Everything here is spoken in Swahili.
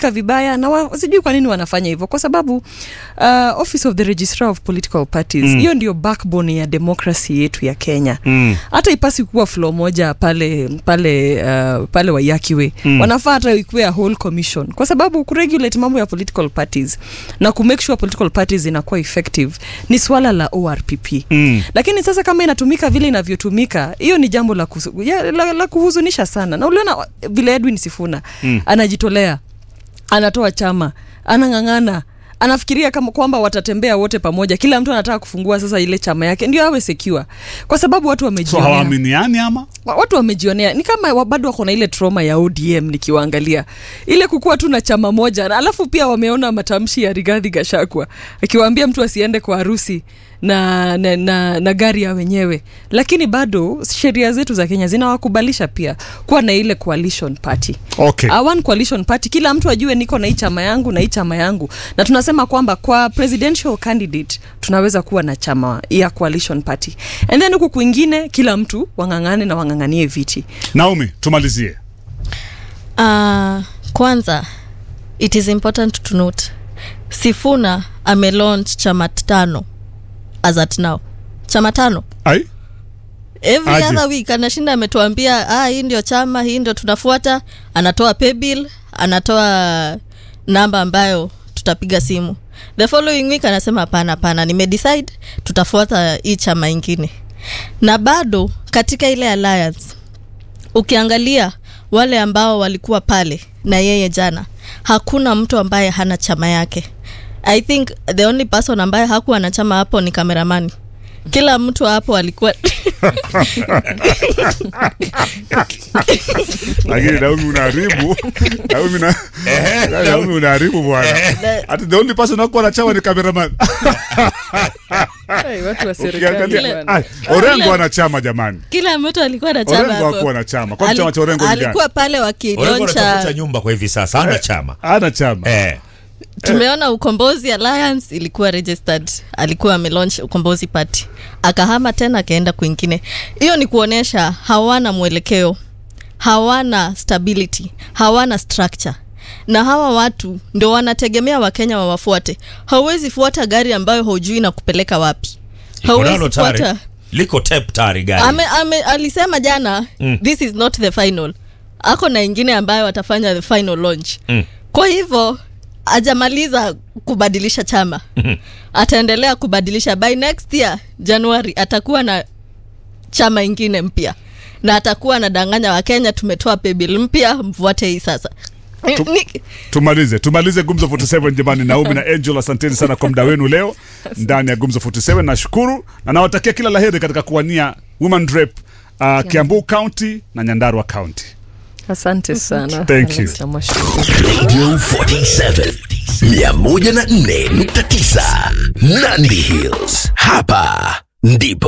inatumika vibaya na wa, sijui kwa nini wanafanya hivyo kwa sababu uh, office of the registrar of political parties hiyo ndio backbone ya democracy yetu ya kenya Mm. hata ipasi kuwa flow moja pale pale uh, pale wayakiwe mm. wanafaa hata ikuwe a whole commission kwa sababu kuregulate mambo ya political parties na kumake sure political parties inakuwa effective ni swala la orpp Mm. lakini sasa kama inatumika vile inavyotumika hiyo ni jambo la, kusu, ya, la, la kuhuzunisha sana na uliona vile edwin sifuna mm. anajitolea anatoa chama anang'ang'ana anafikiria kama kwamba watatembea wote pamoja kila mtu anataka kufungua sasa ile chama yake ndio awe secure kwa sababu watu so wamejionea hawaaminiani ama Wa- watu wamejionea ni kama wa- bado wako na ile trauma ya odm nikiwaangalia ile kukuwa tu na chama moja na alafu pia wameona matamshi ya rigadhi gashakwa akiwaambia mtu asiende kwa harusi na, na, na, na gari ya wenyewe lakini bado sheria zetu za kenya zinawakubalisha pia kuwa na ile coalition party okay A one coalition party kila mtu ajue niko na hii chama yangu na hii chama yangu na tunasema kwamba kwa presidential candidate tunaweza kuwa na chama ya coalition party and then huku kwingine kila mtu wang'ang'ane na wang'ang'anie viti naomi tumalizie Uh, kwanza it is important to note sifuna amelaunch chama tano as at now chama tano ai every Aje. other week anashinda ametuambia ah, hii ndio chama hii ndio tunafuata anatoa paybill anatoa namba ambayo tutapiga simu the following week anasema hapana hapana nimedecide tutafuata hii chama ingine na bado katika ile alliance ukiangalia wale ambao walikuwa pale na yeye jana hakuna mtu ambaye hana chama yake i think the only person ambaye hakuwa na chama hapo ni kameramani kila mtu hapo alikuwa lakini naomi unaharibu naomi na naomi unaharibu bwana hata the only person akuwa na chama ni cameraman ukiangalia ai, orengo ana chama jamani kila mtu alikuwa na chama orengo hapo. hakuwa na chama kwani Ali- chama cha orengo ni gani alikuwa pale Orengo anatafuta wakiloncha nyumba kwa hivi sasa hana chama ana chama eh. tumeona ukombozi alliance ilikuwa registered alikuwa amelaunch ukombozi party akahama tena akaenda kwingine hiyo ni kuonyesha hawana mwelekeo hawana stability hawana structure na hawa watu ndio wanategemea wakenya wawafuate hauwezi fuata gari ambayo haujui na kupeleka wapi Iko nalo hauwezi tayari. fuata liko tep tayari gari ame, ame, alisema jana mm. this is not the final ako na ingine ambayo atafanya the final launch Mm. kwa hivyo ajamaliza kubadilisha chama ataendelea kubadilisha by next year januari atakuwa na chama ingine mpya na atakuwa anadanganya wakenya tumetoa pebil mpya mfuate hii sasa Tu- Ni- tumalize tumalize gumzo 47 jamani naomi na angel asanteni sana kwa muda wenu leo ndani ya gumzo 47 nashukuru na nawatakia kila laheri katika kuwania women rep uh, kiambu county na nyandarua county asante sana Thank you. Alex Amashukuru. Radio 47 104.9 Nandi Hills. Hapa ndipo